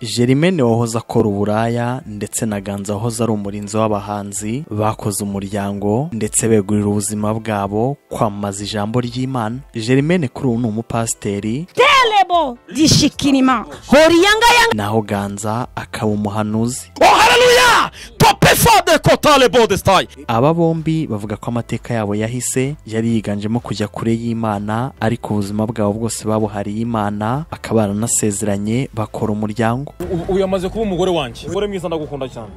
Germaine wahoze akora uburaya ndetse na Ganza wahoze ari umurinzi w'abahanzi bakoze umuryango ndetse begurira ubuzima bwabo kwamamaza ijambo ry'Imana Germaine kuri ubu ni umupasiteri Telebo dishikirima horiyanga yanga naho Ganza akaba umuhanuzi Oh, hallelujah! Tope fade kotale bodestai. aba bombi bavuga ko amateka yabo yahise yari yiganjemo kujya kure y'Imana ariko ubuzima bwabo bwose babuhariye Imana bakaba baranasezeranye bakora umuryango Uyu amaze kuba umugore wanjye. Umugore mwiza ndagukunda cyane.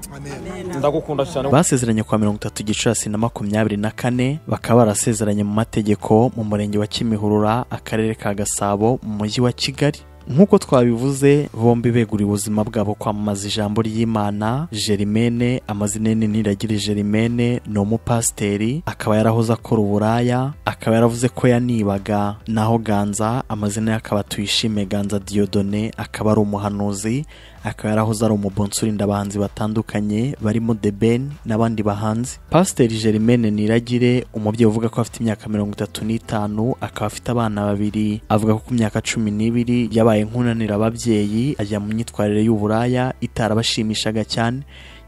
Ndagukunda cyane. basezeranye kwa mirongo itatu gicurasi na makumyabiri na kane bakaba barasezeranye mu mategeko mu murenge wa kimihurura akarere ka gasabo mu mujyi wa kigali nk'uko twabivuze bombi beguriye ubuzima bwabo kwamamaza ijambo ry'imana germaine amazina ye ni niragire germaine ni umupasiteri akaba yarahoze akora uburaya akaba yaravuze ko yanibaga naho ganza amazina ye akaba tuyishime ganza diyodone akaba ari umuhanuzi akaba yarahoze ari umubonsi urinda abahanzi batandukanye barimo The Ben n'abandi bahanzi pasiteri Germaine Niragire umubyeyi uvuga ko afite imyaka mirongo itatu n'itanu akaba afite abana babiri avuga ko ku myaka cumi n'ibiri yabaye nk'unanira ababyeyi ajya mu myitwarire y'uburaya itarabashimishaga cyane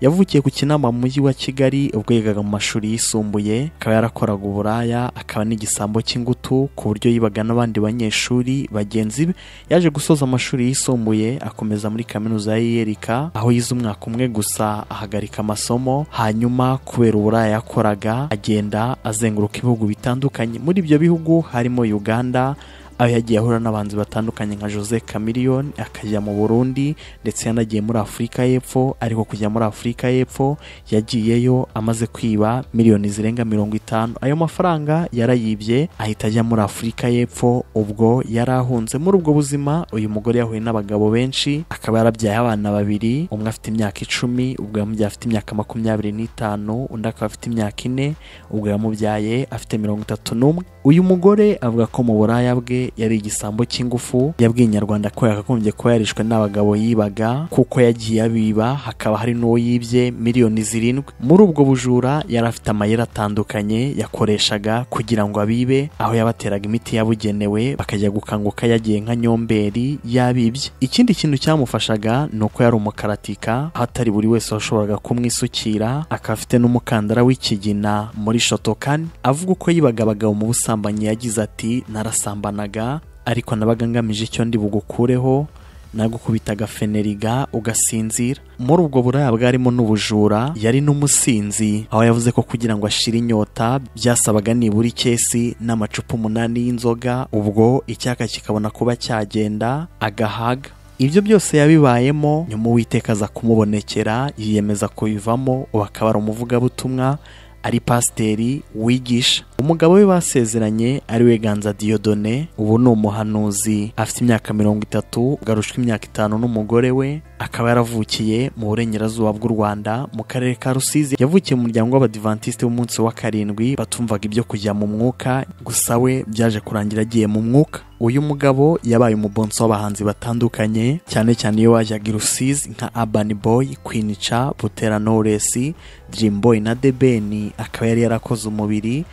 yavukiye ku kinama mu mujyi wa kigali ubwo yigaga mu mashuri yisumbuye akaba yarakoraga uburaya akaba n'igisambo cy'ingutu ku buryo yibaga n'abandi banyeshuri bagenzi be yaje gusoza amashuri yisumbuye akomeza muri kaminuza ya yiyerika aho yize umwaka umwe gusa ahagarika amasomo hanyuma kubera uburaya yakoraga agenda azenguruka ibihugu bitandukanye muri ibyo bihugu harimo uganda aho yagiye ahura n'abanzi batandukanye nka jose chameleone akajya mu burundi ndetse yanagiye muri afurika y'epfo ariko kujya muri afurika y'epfo yagiyeyo amaze kwiba miliyoni zirenga mirongo itanu ayo mafaranga yarayibye ahita ajya muri afurika y'epfo ubwo yari ahunze muri ubwo buzima uyu mugore yahuye n'abagabo benshi akaba yarabyaye abana babiri umwe afite imyaka icumi ubwo yamubyaye afite imyaka makumyabiri n'itanu undi akaba afite imyaka ine ubwo yamubyaye afite mirongo itatu n'umwe uyu mugore avuga ko mu buraya bwe yari igisambo cy'ingufu yabwiye inyarwanda ko yakagombye kuba yarishwe n'abagabo yibaga kuko yagiye abiba hakaba hari n'uwo yibye miliyoni zirindwi muri ubwo bujura yari afite amayeri atandukanye yakoreshaga kugira ngo abibe aho yabateraga imiti yabugenewe bakajya gukanguka yagiye nka nyomberi yabibye ikindi kintu cyamufashaga ni uko yari umukaratika aho atari buri wese washoboraga kumwisukira akaba afite n'umukandara w'ikigina muri shotokani avuga uko yibaga abagabo mu busanzwe ubusambanyi yagize ati narasambanaga ariko nabaga ngamije icyo ndi bugukureho nagukubitaga feneriga ugasinzira muri ubwo buraya bwarimo n'ubujura yari n'umusinzi aho yavuze ko kugira ngo ashire inyota byasabaga nibura ikesi n'amacupa umunani y'inzoga ubwo icyaka kikabona kuba cyagenda agahaga ibyo byose yabibayemo nyuma uwiteka aza kumubonekera yiyemeza kubivamo ubu akaba ari umuvugabutumwa ari pasiteri wigisha umugabo we basezeranye ari we ganza diyodone ubu ni umuhanuzi afite imyaka mirongo itatu ugarushwa imyaka itanu n'umugore we akaba yaravukiye mu burengerazuba bw'u rwanda mu karere ka rusizi yavukiye mu muryango w'abadivantisite w'umunsi wa karindwi batumvaga ibyo kujya mu mwuka gusa we byaje kurangira agiye mu mwuka uyu mugabo yabaye umubonsi w'abahanzi batandukanye cyane cyane iyo wajyaga i rusizi nka abani boyi kwinica butera noresi dirimu boyi na debeni akaba yari yarakoze umubiri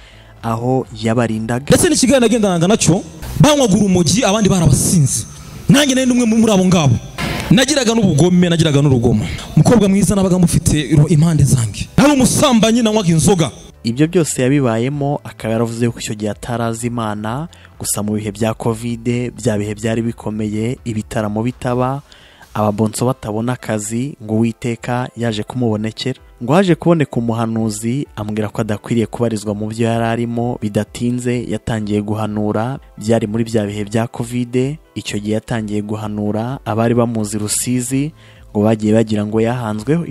aho yabarindaga Ndetse n'ikigali nagendanaga nacyo banywagura urumogi abandi barabasinze. Nanjye nari n'umwe muri abo ngabo. Nagiraga n'ubugome, nagiraga n'urugomo. Umukobwa mwiza nabaga mufite ru- impande zanjye. Nari umusambanyi nanywaga inzoga. ibyo byose yabibayemo akaba yaravuze ko icyo gihe atarazi imana gusa mu bihe bya kovide bya bihe byari bikomeye ibitaramo bitaba ababonso batabona akazi ngo uwiteka yaje kumubonekera ngo haje kuboneka umuhanuzi ambwira ko adakwiriye kubarizwa mu byo yari arimo bidatinze yatangiye guhanura byari muri bya bihe bya kovide icyo gihe yatangiye guhanura abari bamuzi rusizi ngo bagiye bagira ngo yahanzweho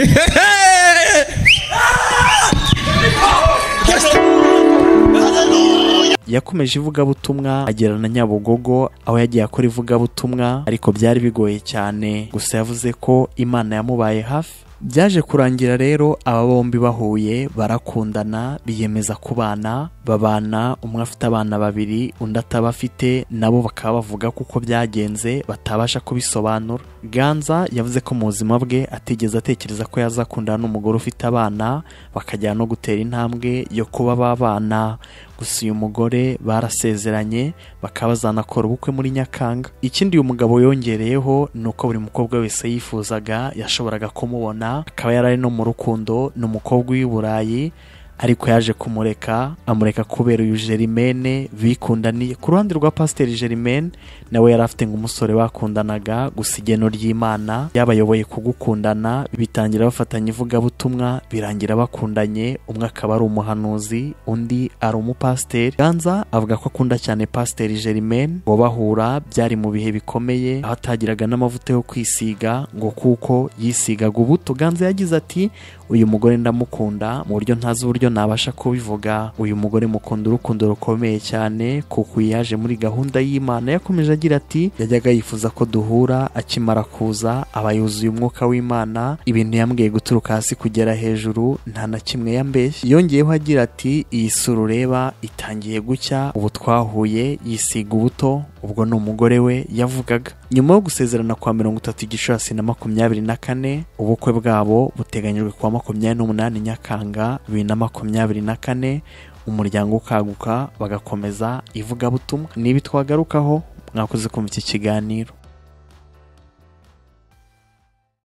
yakomeje ivugabutumwa agera na nyabugogo aho yagiye akora ivugabutumwa ariko byari bigoye cyane gusa yavuze ko imana yamubaye hafi byaje kurangira rero aba bombi bahuye barakundana biyemeza kubana babana umwe afite abana babiri undi ataba afite nabo bakaba bavuga ko uko byagenze batabasha kubisobanura ganza yavuze ko mu buzima bwe atigeze atekereza ko yazakundana n'umugore ufite abana bakajyana no gutera intambwe yo kuba babana gusa uyu mugore barasezeranye bakaba bazanakora ubukwe muri nyakanga ikindi uyu mugabo yongereyeho ni uko buri mukobwa wese yifuzaga yashoboraga kumubona akaba yari ari no mu rukundo ni umukobwa w'i burayi ariko yaje kumureka amureka kubera uyu Germaine bikundaniye ku ruhande rwa pasiteri Germaine nawe yari afite nk'umusore bakundanaga gusa igeno ry'imana yabayoboye kugukundana bitangira bafatanya ivugabutumwa birangira bakundanye umwe akaba ari umuhanuzi undi ari umupasiteri ganza avuga ko akunda cyane pasiteri Germaine ngo bahura byari mu bihe bikomeye aho atagiraga n'amavuta yo kwisiga ngo kuko yisigaga ubuto ganza yagize ati uyu mugore ndamukunda mu buryo ntazi uburyo nabasha kubivuga uyu mugore mukunda urukundo rukomeye cyane kuko uyu yaje muri gahunda y'imana yakomeje agira ati yajyaga yifuza ko duhura akimara kuza aba yuzuye umwuka w'imana ibintu yambwiye guturuka hasi kugera hejuru nta na kimwe yambeshye yongeyeho agira ati iyi sura ureba itangiye gucya ubu twahuye yisiga ubuto ubwo ni umugore we yavugaga nyuma yo gusezerana kwa mirongo itatu gicurasi na makumyabiri na kane ubukwe bwabo buteganyijwe kuwa makumyabiri n'umunani nyakanga bibiri na makumyabiri na kane umuryango ukaguka bagakomeza ivugabutumwa nibi twagarukaho mwakoze kumva iki kiganiro